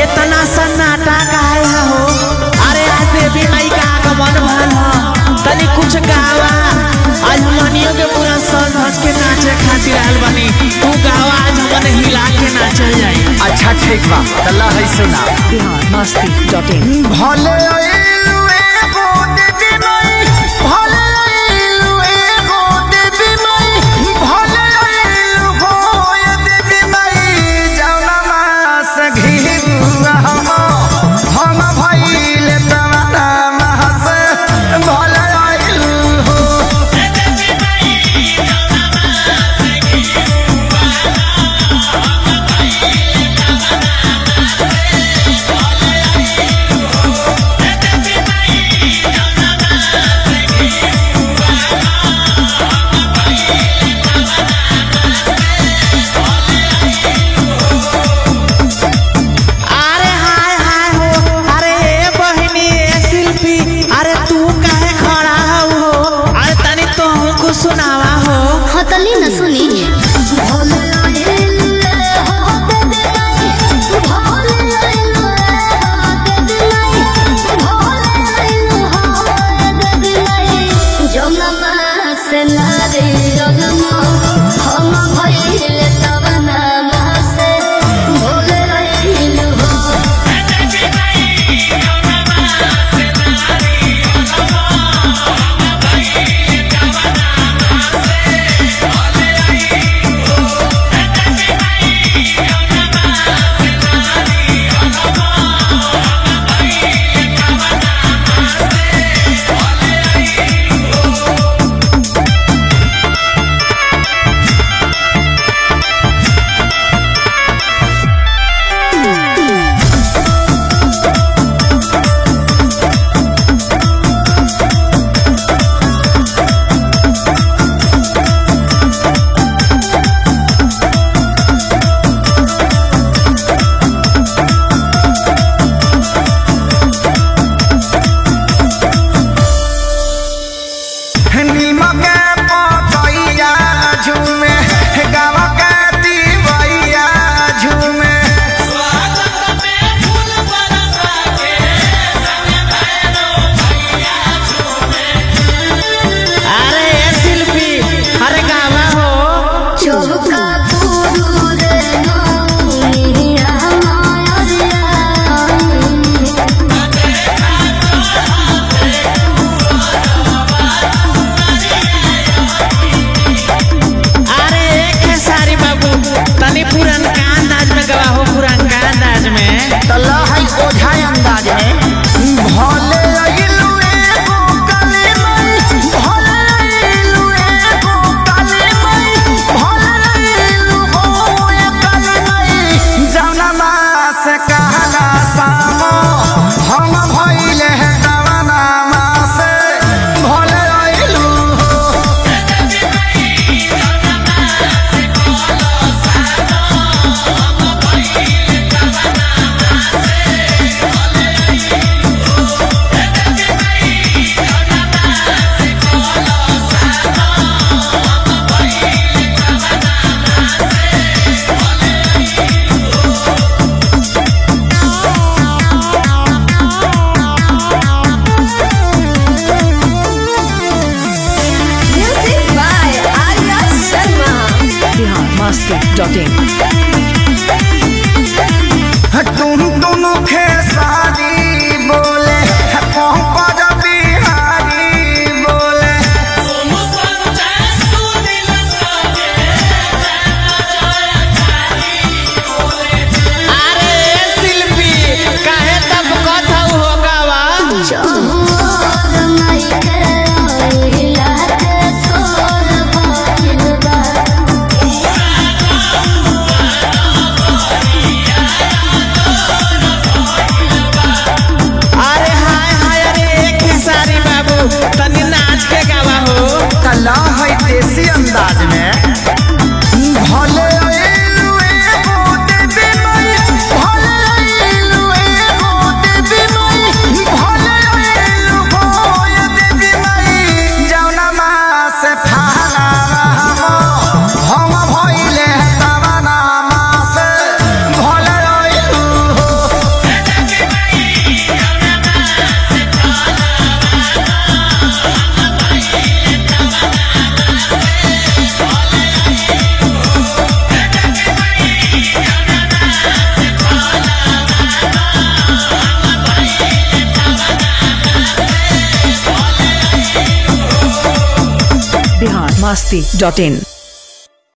इतना सन्नाटा काहे है हो अरे आज देवी माई का आगमन भल ह तनी कुछ गावा आज मनियो के पूरा सज धज के नाचे खातिर आयल बनी तू गावा आज हमने हिला के नाचल जाई अच्छा ठीक बा तल्ला है सुना बिहार मस्ती डॉट इन भले आइलू एगो देवी माई भले आइलू एगो देवी माई भले आइलू हो ये देवी माई जौना मास घिरुआ हम भइले तवना मास भले आइलू हो अरे हाय हाय हो अरे ए बहिनी ए शिल्पी अरे तू काहे खड़ा हो अरे तनी तो हमको सुनावा हो हतली न सुनी हम भइले तब नाम से भोले रहिलु हो नीमक पतैया झूमे गाँव के दिवैया झूमे अरे ए शिल्पी अरे गावा हो चौका पूरू रे नौनिया माया अरे एक है सारी बाबू तनी पुरनका अंदाज में गवा हो पुरनका अंदाज में तल्ला है ओझा अंदाज में भले अइलू एगो काली माई भले अइलू एगो काली माई भले अइलू हो ये काली माई जौना मास कहला सामो हम भइले हैं दवाना मास भले अइलू हो music by Arya Sharma Bihar Masti dot in तुम दोनों खेसारी बोले पंकज बिहारी बोले अरे ए शिल्पी काहे तब कथा हो गावा चहुर माई के आइला के सोर भइल बा masti.in